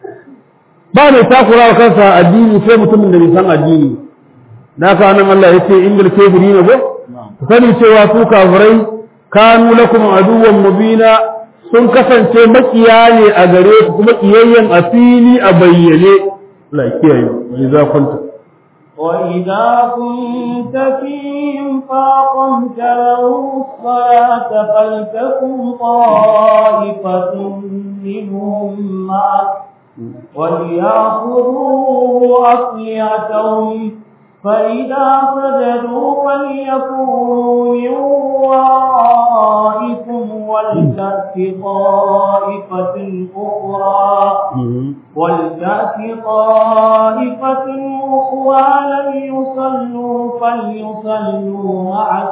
Speaker 1: ba mai takura wa kansa addini sai mutumin da bai san addini da haka nan Allah ya ce ingil kebiri ne ko ku sani cewa su kafirai kanu lakum aduwwan mubina sun kasance makiya ne a gare ku kuma kiyayyen a fili a bayyane la kiyaye ni za kwanta
Speaker 2: وإذا كنت فيهم فأقمت لهم الصلاة فلتكن طائفة منهم معك وليأخذوا أسلحتهم فإذا سجدوا فليكونوا من ورائكم ولتأت طائفة أخرى ولتأت طائفة أخرى لم يصلوا فليصلوا معك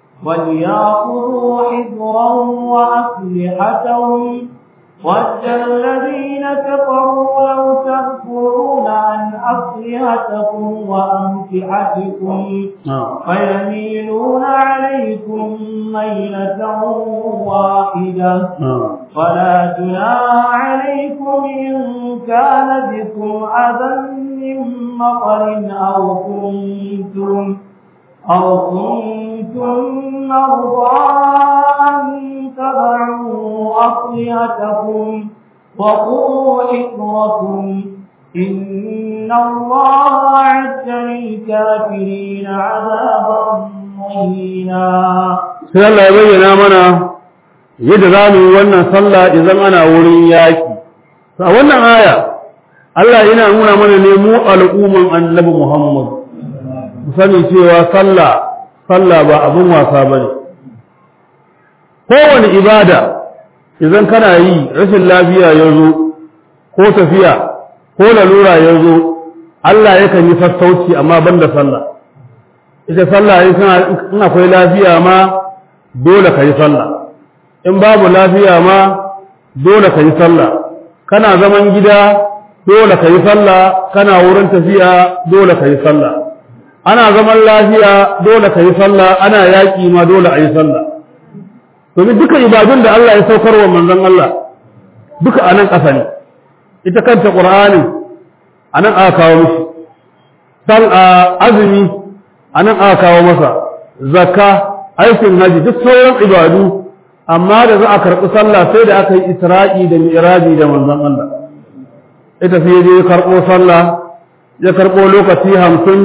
Speaker 2: وليأخذوا حذرهم وأسلحتهم ود الذين كفروا لو تغفلون عن أسلحتكم وأمتعتكم فيميلون عليكم ميلة واحدة فلا جناح عليكم إن كان بكم أذى من مطر أو كنتم أو كنتم مرضى أن تضعوا أصلحتكم وخذوا حذركم إن الله أعد للكافرين عذابا مهينا
Speaker 1: sai Allah ya bayyana mana yadda za mu yi wannan sallah idan ana wurin yaki a wannan aya Allah yana nuna mana ne mu al'umman annabi Muhammad mu sani cewa sallah sallah ba abin wasa bane kowane ibada idan kana yi rashin lafiya ya zo ko tafiya ko lalura ya zo Allah yakan yi sassauci amma ban da sallah ita sallah in akwai lafiya ma dole ka yi sallah in babu lafiya ma dole ka yi sallah kana zaman gida dole ka yi sallah kana wurin tafiya dole ka yi sallah ana zaman lafiya dole ka yi sallah ana yaƙi ma dole a yi sallah domin duka ibadun da Allah ya saukar wa manzon Allah duka anan ƙasa ne ita kanta Qur'ani anan aka kawo mishi sal azumi anan aka kawo masa zakka aikin haji duk sauran ibadu amma da za a karɓi sallah sai da aka yi isra'i da mi'raji da manzon Allah ita sai je ya karɓo sallah ya karɓo lokaci hamsin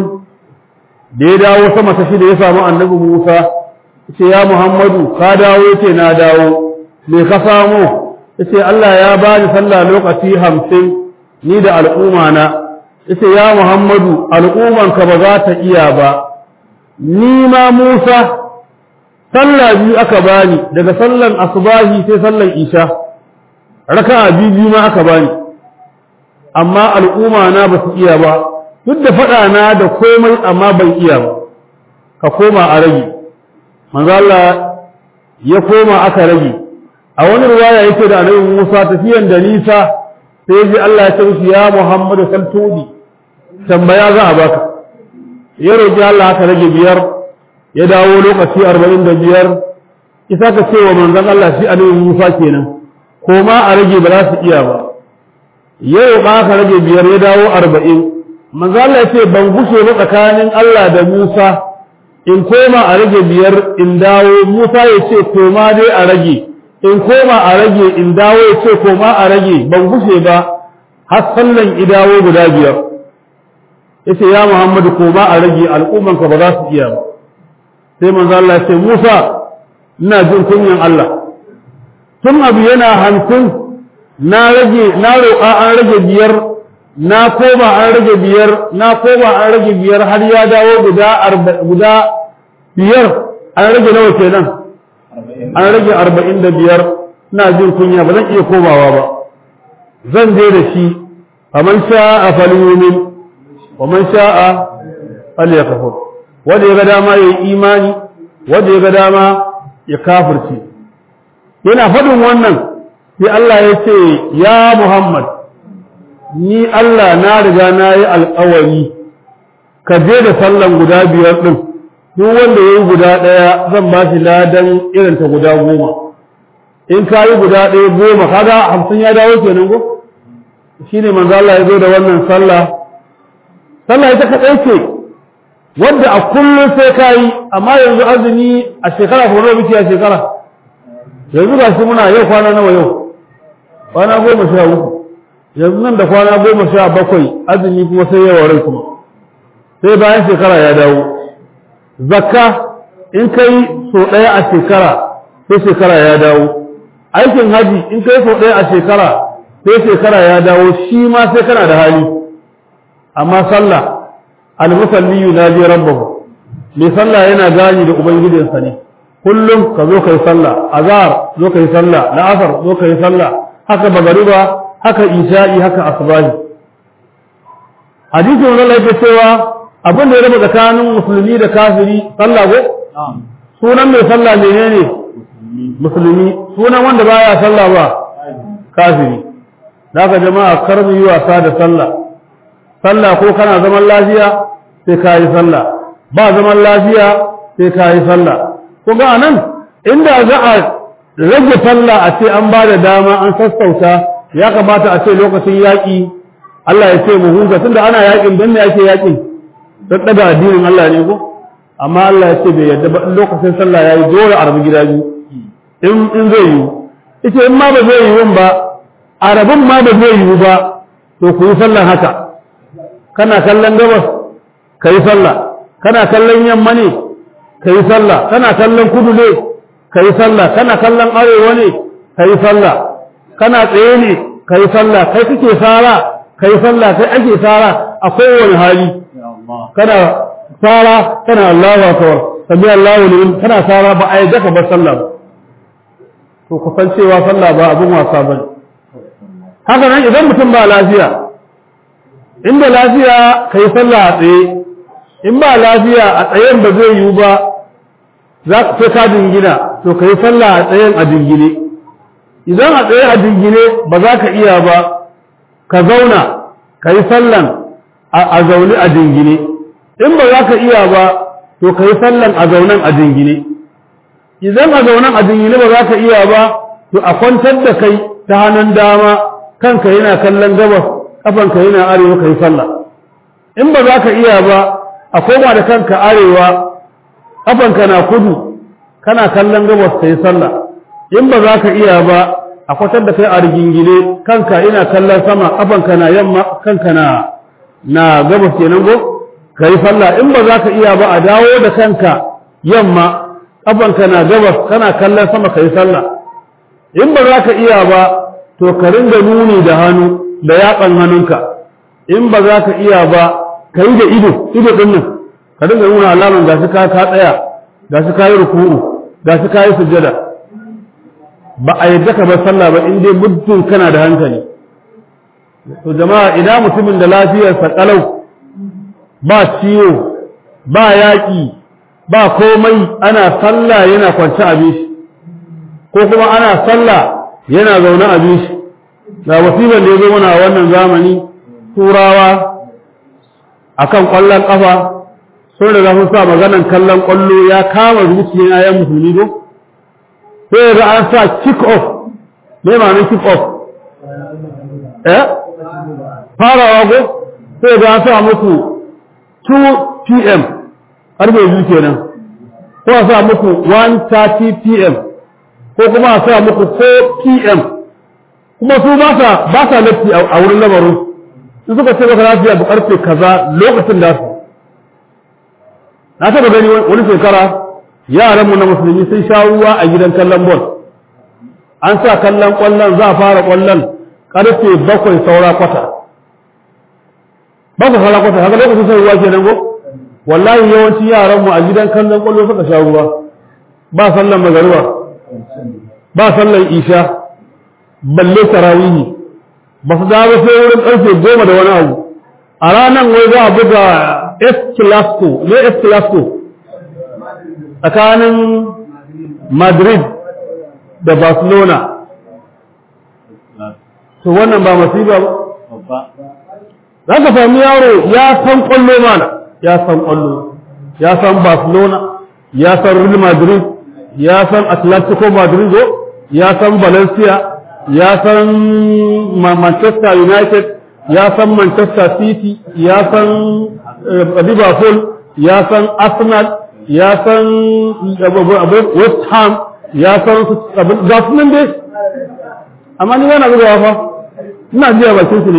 Speaker 1: da ya dawo sama ta shida ya samu annabi Musa ce ya Muhammadu ka dawo ce na dawo me ka samu yace Allah ya bani sallah lokaci hamsin ni da al'umma na yace ya Muhammadu al'umman ka ba za ta iya ba ni ma Musa sallah biyu aka bani daga sallan asubahi sai sallan isha raka'a biyu biyu ma aka bani amma al'umma na ba su iya ba duk da faɗa na da komai amma ban iya ba ka koma a rage manzo Allah ya koma aka rage a wani ruwaya yake da annabi Musa tafiyan da nisa sai ji Allah ya ce mishi ya Muhammadu saltudi tambaya za a baka ya roki Allah aka rage biyar ya dawo lokaci arba'in da biyar isa ka ce wa manzon Allah shi annabi Musa kenan koma a rage ba za su iya ba yau ba aka rage biyar ya dawo arba'in manzo Allah ya ce ban gushe ba tsakanin Allah da Musa in koma a rage biyar in dawo Musa ya ce koma dai a rage in koma a rage in dawo ya ce koma a rage ban gushe ba har sallan idawo guda biyar yace ya Muhammadu koma a rage al'umman ka ba za su iya ba sai manzo Allah ya ce Musa ina jin kunyan Allah tun abu yana hamsin na rage na roƙa an rage biyar na koma an rage biyar na koma an rage biyar har ya dawo guda guda biyar an rage nawa kenan an rage arba'in da biyar ina jin kunya ba zan iya komawa ba zan je da shi faman sha'a falyumin wa man sha'a falyakfur wanda ya ga dama ya yi imani wanda ya ga dama ya kafirce yana faɗin wannan sai Allah ya ce ya Muhammad ni Allah na riga na yi alƙawari ka je da sallan guda biyar ɗin duk wanda ya yi guda ɗaya zan ba shi ladan irinta guda goma in ka yi guda ɗaya goma kaga hamsin ya dawo kenan ko shi ne manzo Allah ya zo da wannan sallah sallah ita kaɗai ce wadda a kullum sai ka yi amma yanzu azumi a shekara ko nawa muke a shekara yanzu ga shi muna yau kwana nawa yau kwana goma sha uku yanzu nan da kwana goma sha bakwai azumi kuma sai yawa rai kuma sai bayan shekara ya dawo zakka in kai so ɗaya a shekara sai shekara ya dawo aikin haji in kai so ɗaya a shekara sai shekara ya dawo shi ma sai kana da hali amma sallah al-musalli yunaji rabbahu mai sallah yana gani da ubangijinsa ne kullum ka zo kai sallah azhar zo kai sallah la'asar zo kai sallah haka magariba haka isha'i haka asbahi hadisin wannan yake cewa abin da ya raba tsakanin musulmi da kafiri sallah ko sunan mai sallah menene musulmi sunan wanda baya sallah ba kafiri daga jama'a kar mu yi wasa da sallah sallah ko kana zaman lafiya sai ka yi sallah ba zaman lafiya sai ka yi sallah ko ga nan inda za a rage sallah a ce an ba da dama an sassauta ya kamata a ce lokacin yaƙi Allah ya ce mu huta tunda ana yaƙin don me ake yaƙin don ɗaga addinin Allah ne ko amma Allah ya ce bai yarda ba lokacin sallah yayi dole a rabu gida biyu in in zai yi ita in ma ba zai yi ba a rabin ma ba zai yi ba to ku yi sallan haka kana kallon gabas ka yi sallah kana kallon yamma ne ka yi sallah kana kallon kudu ne ka yi sallah kana kallon arewa ne ka yi sallah kana tsaye ne ka yi sallah kai kake sara ka yi sallah kai ake sara a kowane hali kana sara kana Allahu akbar sami Allahu limin kana sara ba a yadda ka bar sallah ba to ku san cewa sallah ba abin wasa bane haka nan idan mutum ba lafiya inda lafiya ka yi sallah a tsaye in ba lafiya a tsayen ba zai yiwu ba za ka sai ka dingina to ka yi sallah a tsayen a dingine idan a tsaye a dingine ba za ka iya ba ka zauna ka yi sallan a zaune a dingine in ba za ka iya ba to ka yi sallan a zaunen a dingine idan a zaunen a dingine ba za ka iya ba to a kwantar da kai ta hannun dama kanka yana kallon gabas kafanka yana arewa ka yi sallah in ba za ka iya ba a koma da kanka arewa kafanka na kudu kana kallon gabas ka yi sallah in ba za ka iya ba a kwatar da kai a rigingine kanka ina kallon sama kafanka na yamma kanka na na gabas kenan go ka yi sallah in ba za ka iya ba a dawo da kanka yamma kafanka na gabas kana kallon sama ka yi sallah in ba za ka iya ba to ka ringa nuni da hannu da yatsan hannunka in ba za ka iya ba ka yi da ido ido din nan ka dinga nuna alaman gashi ka ka tsaya gashi ka yi ruku'u gashi ka yi sujjada ba a yadda ka bar sallah ba in dai muddin kana da hankali to jama'a idan mutumin da lafiyarsa kalau ba ciwo ba yaƙi ba komai ana sallah yana kwance abin shi ko kuma ana sallah yana zaune abin shi ga wasiban da ya zo mana a wannan zamani turawa akan ƙwallon ƙafa sun riga sun sa maganan kallon ƙwallo ya kama zuciyar ayan musulmi do sai ga an sa kick off me ma'anar kick off eh farawa go sai ga an sa muku 2 pm harbe biyu kenan ko a sa muku 1:30 pm ko kuma a sa muku 4 pm kuma su ba sa ba sa latti a wurin lamarin in suka ce maka lafiya bu karfe kaza lokacin da su na taba gani wani shekara yaranmu na musulmi sun sha ruwa a gidan kallon bol an sa kallon kwallon za a fara kwallon karfe bakwai saura kwata bakwai saura kwata haka lokacin shan ruwa kenan ko wallahi yawanci yaranmu a gidan kallon kwallo suka sha ruwa ba sallan magariba ba sallan isha balle tarawihi ba su dawo sai wurin ƙarfe goma da wani abu a ranar wai za a buga S Clasico ne S Clasico tsakanin Madrid da Barcelona to wannan ba masiba ba za ka sami yaro ya san kwallo mana ya san kwallo ya san Barcelona ya san Real Madrid ya san Atletico Madrid ya san Valencia ya san Manchester United ya san Manchester City ya san Liverpool ya san Arsenal ya san West Ham ya san ga su nan dai amma ni yana bugawa fa ina jiya bakin su ne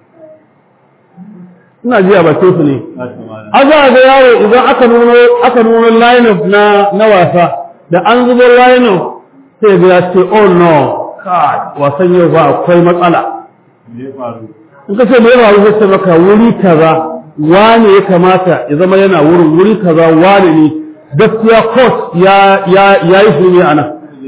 Speaker 1: ina jiya bakin su ne aza ga yaro idan aka nuno aka nuno line up na na wasa da an zubo line up sai ga ya ce oh no kai wasan yau ba akwai matsala in ka ce me ya faru sai maka wuri kaza wane ya kamata ya zama yana wurin wuri kaza wane ne gaskiya court ya ya ya yi shirme a nan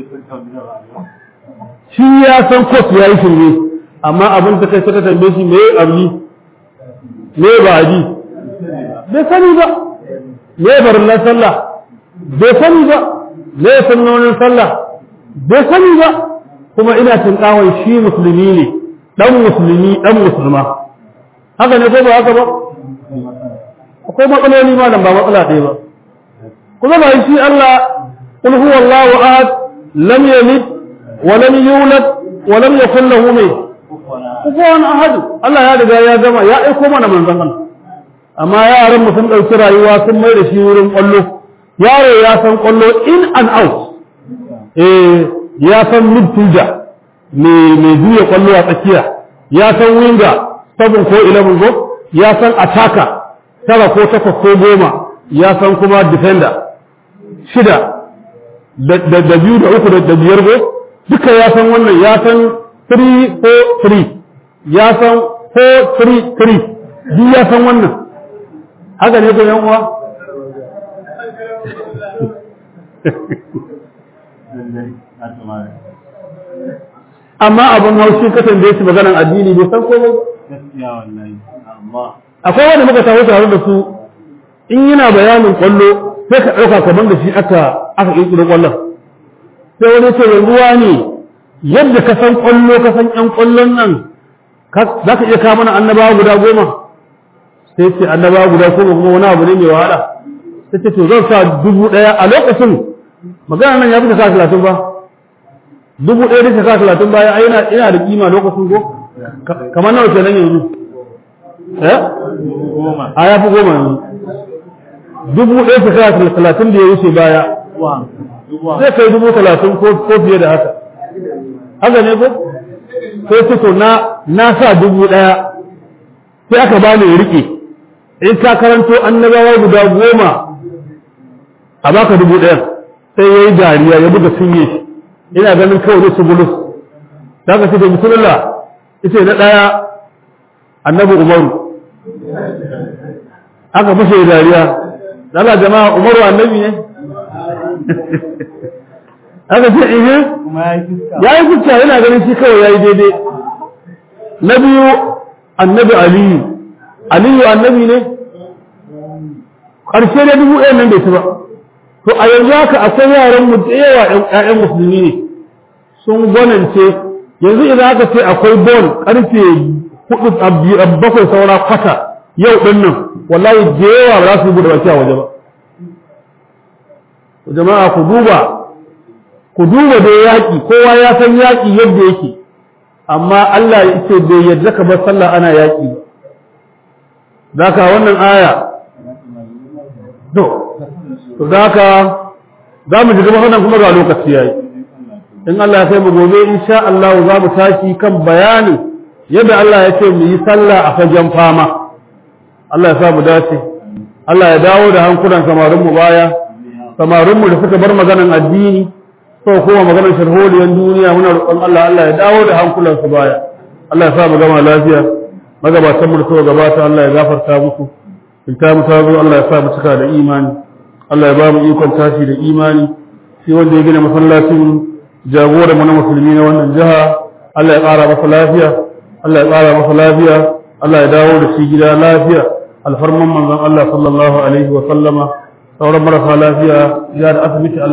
Speaker 1: shi ya san court ya yi shirme amma abin da kai suka tambaye shi me abni me ba ji bai sani ba me barillan sallah bai sani ba me sunnonin sallah bai sani ba kuma ina tinkawon shi musulmi ne dan musulmi dan musulma haka ne ko ba haka ba akwai matsaloli ma ba matsala ɗaya ba kuma ba shi Allah qul huwa Allahu ahad lam yalid wa lam yulad wa lam yakul lahu mai kufuwan ahad Allah ya riga ya gama ya aiko mana manzon Allah amma yaran mu sun dauki rayuwa sun mai da shi wurin kwallo yaro ya san kwallo in and out eh ya san midfielder me me juya kwallo a tsakiya ya san winger sabon ko 11 go ya san attacker tara ko takwas ko goma ya san kuma defender shida da biyu da uku da biyar go duka ya san wannan ya san 3-4-3 ya san 4-3-3 duk ya san wannan haka ne ko uwa amma abin haushi kasan da ya ci maganan addini bai san komai akwai wanda muka tawo tare da su in yana bayanin kwallo sai ka ɗauka kamar da shi aka aka ƙirƙiro kwallon sai wani ce ruwa ne yadda ka san kwallo ka san ƴan kwallon nan za ka iya kawo mana annabawa guda goma sai ce annabawa guda goma kuma wani abu ne mai wahala sai ce to zan sa dubu ɗaya a lokacin magana nan ya fi sa talatin ba dubu ɗaya da sa talatin baya ai ina da kima lokacin ko kamar nawa kenan yanzu eh a ya fi goma yanzu dubu ɗaya shekara talatin da ya wuce baya zai kai dubu talatin ko fiye da haka haka ne ko sai ce to na na sa dubu ɗaya sai aka bani riƙe in ka karanto annabawa guda goma a baka dubu ɗaya sai ya yi dariya ya buga sunye shi ina ganin kawai ne su bulus da aka ce da bismillah ita na ɗaya annabi umaru aka fashe dariya Allah jama'a umaru annabi ne aka ce ihe ya yi fuska yana ganin shi kawai ya yi daidai na biyu annabi aliyu aliyu annabi ne ƙarshe da dubu ɗaya nan bai ci ba to a yanzu haka akwai yaran mu da yawa ƴaƴan musulmi ne sun gwanance yanzu idan aka ce akwai bon ƙarfe hudu bakwai saura kwata yau ɗin nan wallahi da yawa ba za su buɗe baki a waje ba jama'a ku duba ku duba da yaƙi kowa ya san yaƙi yadda yake amma Allah ya ce bai yadda ka bar sallah ana yaƙi ba da wannan aya to to da haka za mu ji gaba wannan kuma ga lokaci yayi in Allah ya kai mu gobe insha Allah za mu tashi kan bayani yadda Allah ya ce mu yi sallah a fagen fama Allah ya sa mu dace Allah ya dawo da hankulan samarin mu baya samarin mu da suka bar maganan addini ko kuma maganar sharholiyar duniya muna roƙon Allah Allah ya dawo da hankulan su baya Allah ya sa mu gama lafiya magabatan mu da suka gabata Allah ya gafarta musu in ta mu tazo Allah ya sa mu cika da imani Allah ya ba mu ikon tashi da imani shi wanda ya gina masallacin jagora mu na musulmi na wannan jiha Allah ya ƙara masa lafiya Allah ya ƙara masa lafiya Allah ya dawo da shi gida lafiya alfarman manzon Allah sallallahu alaihi wa sallama sauran marasa lafiya ya da asibiti